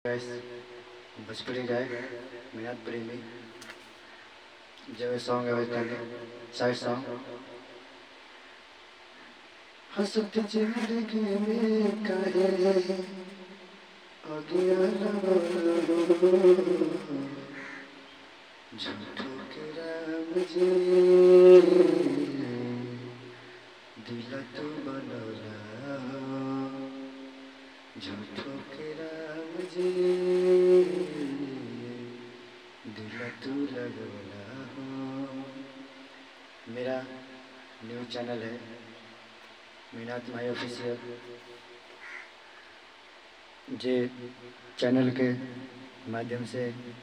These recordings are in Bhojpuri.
guys भोजपुरी गायक मेहनत प्रेमी जब सॉन्ग है तने साइड सॉन्ग हंसत जिंदगी में काहे अज्ञान झूठो के राम जी दिल तू बनला झूठो के राम जी दिल तू लगवला हो मेरा न्यूज चैनल है मीनात माई ऑफिशियल जे चैनल के माध्यम से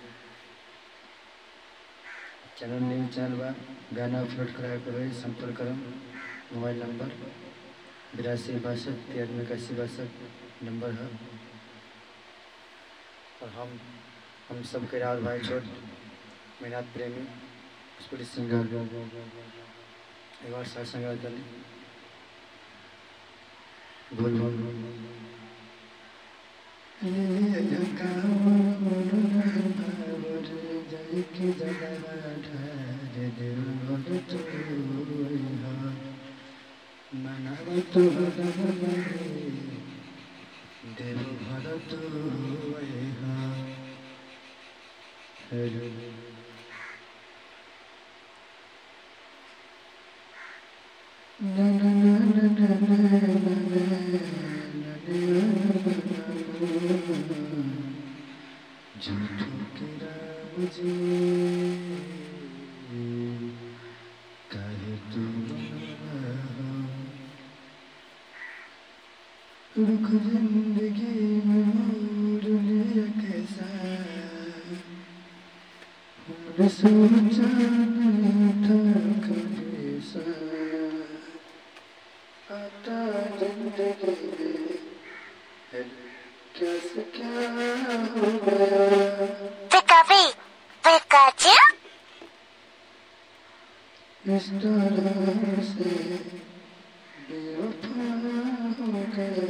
चैनल न्यूज चैनल बा गाना अपलोड कराए के संपर्क करम मोबाइल नंबर बिरासी बासठ तिरानवे इक्यासी बासठ नंबर है और हम हम सबके राज भाई छोट मेहनत प्रेमी भोजपुरी सिंगर एक बार साथ संग करी बोल बोल দেব ভরত না না না না না झूठो के राम जी काहे तू रुख जिंदगी में मोर लिया कैसा हमने सोचा नहीं था कभी सा आता जिंदगी में कैसे क्या हो गया PKP, Pikachu, इस तरह से बेवफा हो गया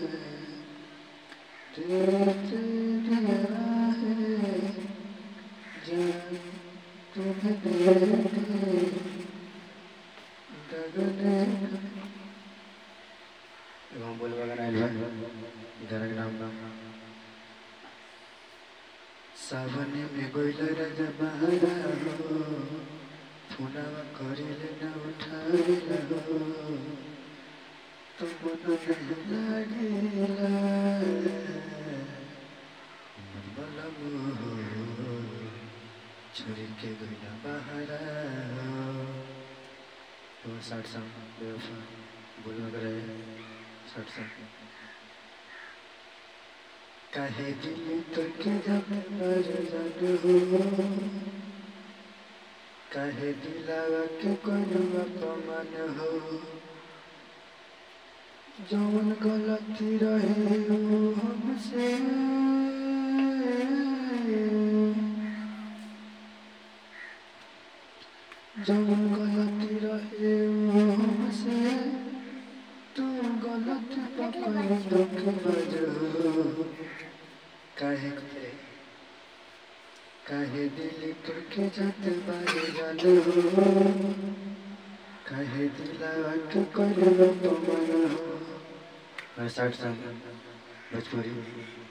तेरे तेरे है जान तुम्हें देखे दगने एवं बोल बगन आइल बा गाना के नाम नाम सावन में गोइल राजा बहारा हो फुनावा करिले न उठाइला हो तो मन नहीं लागिला मन बलम हो छोरी के गइला बहारा हो तो साठ सॉन्ग बेवफा बोलना करे साठ सॉन्ग काहे दिल तक जब मर जान हो काहे दिलावा के कोई अपमान हो जौन गलती रहे वो हमसे जौन गलती रहे वो हमसे तू गलत पकड़ दुख बजो काहे करे काहे दिल तुरके जात बारे जानो काहे दिलावा के कोई अपमान हो मैं साठ साल भोजपुरी